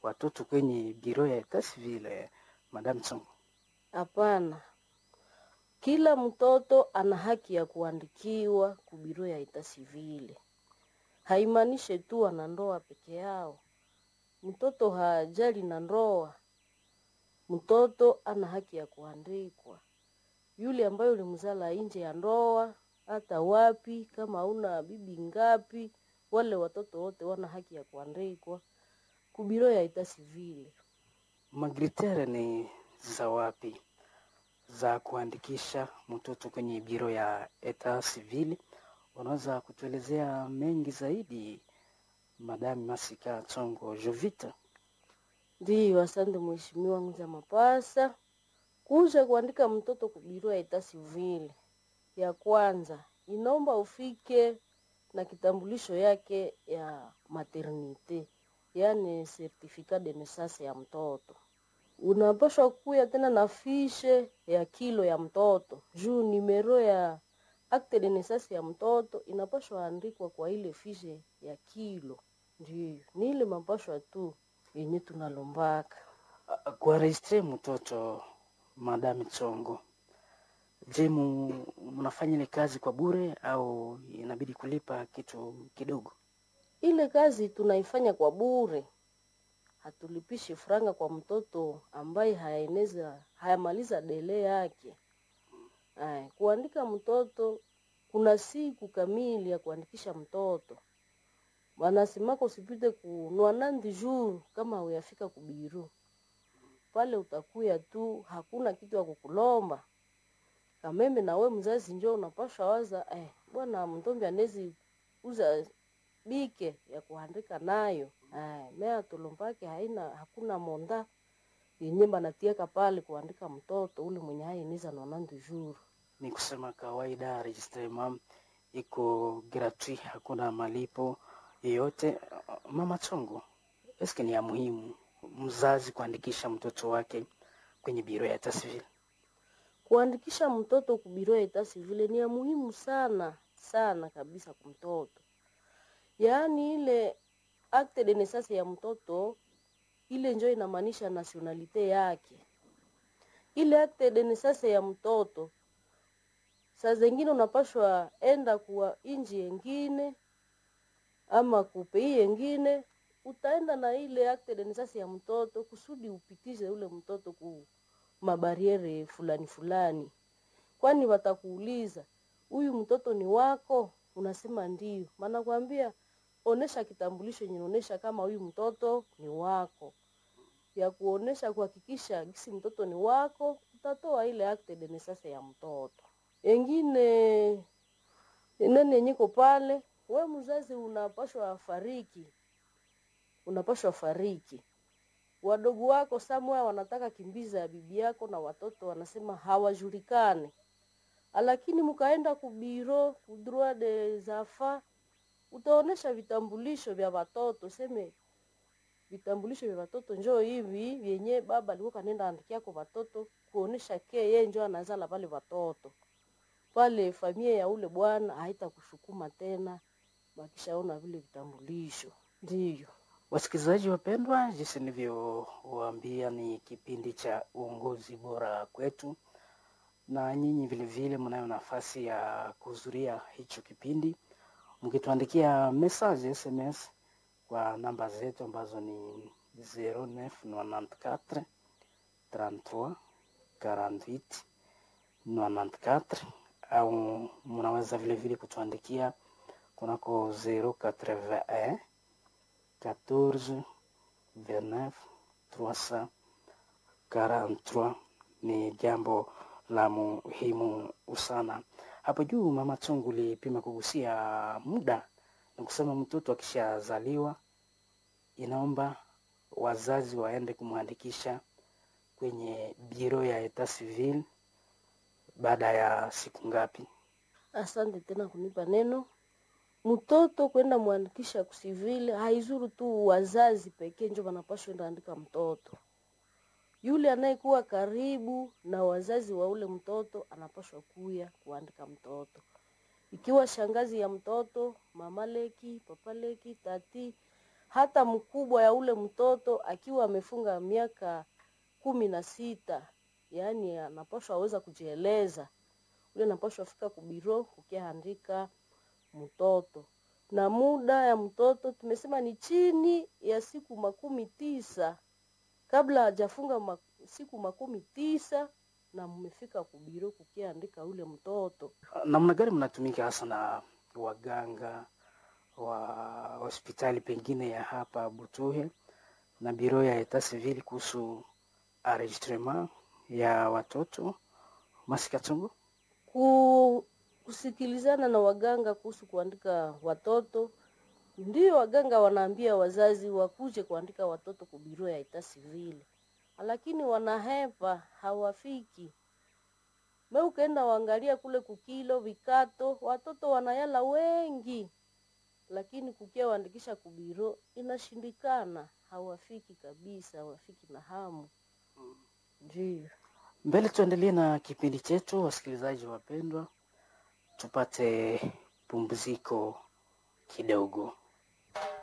watoto kwenye biro ya etat civil, Madame Tsongo? Hapana, kila mtoto ana haki ya kuandikiwa kubiro ya ita sivile. Haimaanishe tu wana ndoa peke yao. Mtoto hajali na ndoa, mtoto ana haki ya kuandikwa. Yule ambaye ulimzala nje ya ndoa, hata wapi, kama una bibi ngapi, wale watoto wote wana haki ya kuandikwa kubiro ya ita sivile. Magritere ni za wapi za kuandikisha mtoto kwenye biro ya etat civil? Unaweza kutuelezea mengi zaidi, Madame Masika Tsongo Jovita? Ndiyo, asante mheshimiwa Nguza Mapasa. Kuja kuandika mtoto kubiro ya ita sivile, ya kwanza inaomba ufike na kitambulisho yake ya maternite, yaani certificat de naissance ya mtoto. Unapaswa kuya tena na fishe ya kilo ya mtoto juu nimero ya acte de naissance ya mtoto inapaswa andikwa kwa ile fishe ya kilo. Ndiyo, ni ile mapashwa tu yenye tunalombaka. Kuaregistre mtoto, Madame Tsongo, je, mu- mnafanya ile kazi kwa bure au inabidi kulipa kitu kidogo? Ile kazi tunaifanya kwa bure, hatulipishi franga kwa mtoto ambaye hayaeneza hayamaliza dele yake. Ay, kuandika mtoto kuna siku kamili ya kuandikisha mtoto, wanasemaka usipite ku nwanandi jour kama uyafika kubiru pale, utakuya tu, hakuna kitu ya kukulomba kameme. Na we mzazi njo unapasha waza eh, bwana mtombi anezi uza bike ya kuandika nayo eh, mea tolombake haina hakuna monda yenye banatiaka pale kuandika mtoto ule mwenye hainiza nonandu jour. Ni kusema kawaida registrement iko gratuit, hakuna malipo yoyote. Mama Tsongo, eske ni ya muhimu mzazi kuandikisha mtoto wake kwenye biro ya etat civil? Kuandikisha mtoto kubiro ya ita civile ni ya muhimu sana sana kabisa kwa mtoto, yaani ile acte de naissance ya mtoto ile njo inamaanisha nationalite yake. Ile acte de naissance ya mtoto saa zengine unapashwa enda kuwa inji yengine ama kupei yengine, utaenda na ile acte de naissance ya mtoto kusudi upitishe ule mtoto ku mabariere fulani fulani, kwani watakuuliza huyu mtoto ni wako, unasema ndio, maana kwambia onesha kitambulisho yenye inaonesha kama huyu mtoto ni wako, ya kuonesha kuhakikisha gisi mtoto ni wako, utatoa ile acte de naissance ya mtoto. Engine nene nyiko pale, we mzazi unapashwa fariki, unapashwa fariki wadogo wako samwa wanataka kimbiza ya bibi yako na watoto wanasema hawajulikane, lakini mkaenda kubiro kudroit des enfants, utaonesha vitambulisho vya watoto, seme vitambulisho vya watoto njoo hivi vyenye baba alikuwa kanenda andikia kwa watoto, kuonesha ke yeye njoo anazala pale watoto pale, familia ya ule bwana haitakushukuma tena, wakishaona vile vitambulisho. Ndiyo. Wasikilizaji wapendwa, jinsi nilivyowaambia ni kipindi cha uongozi bora kwetu, na nyinyi vilevile mnayo nafasi ya kuhudhuria hicho kipindi mkituandikia message SMS kwa namba zetu ambazo ni 0994 33 48 94 au mnaweza vilevile kutuandikia kunako 081 14 29 343 ni jambo la muhimu sana. Hapo juu Mama Tsongo ulipima kugusia muda na kusema mtoto akishazaliwa inaomba wazazi waende kumwandikisha kwenye biro ya etat civil baada ya siku ngapi? Asante tena kunipa neno. Mtoto kwenda mwandikisha kusivile haizuru tu wazazi pekee njo wanapashwa enda andika mtoto. Yule anayekuwa karibu na wazazi wa ule mtoto anapashwa kuya kuandika mtoto, ikiwa shangazi ya mtoto, mama leki, papa leki, tati hata mkubwa ya ule mtoto akiwa amefunga miaka kumi na sita yaani anapashwa aweza kujieleza ule anapashwa fika kubiro ukiandika mtoto na muda ya mtoto tumesema ni chini ya siku makumi tisa kabla hajafunga ma, siku makumi tisa na mmefika kubiro kukiandika ule mtoto namna gani mnatumika hasa na waganga wa hospitali pengine ya hapa Butuhe na biro ya etat civil kuhusu enregistrement ya watoto Masikatungu? ku, kusikilizana na waganga kuhusu kuandika watoto ndio waganga wanaambia wazazi wakuje kuandika watoto kubiro ya ita sivile lakini wanahepa hawafiki me ukaenda waangalia kule kukilo vikato watoto wanayala wengi lakini kukia waandikisha kubiro inashindikana hawafiki kabisa hawafiki na hamu ndio Mbele tuendelee na kipindi chetu, wasikilizaji wapendwa, tupate pumziko kidogo.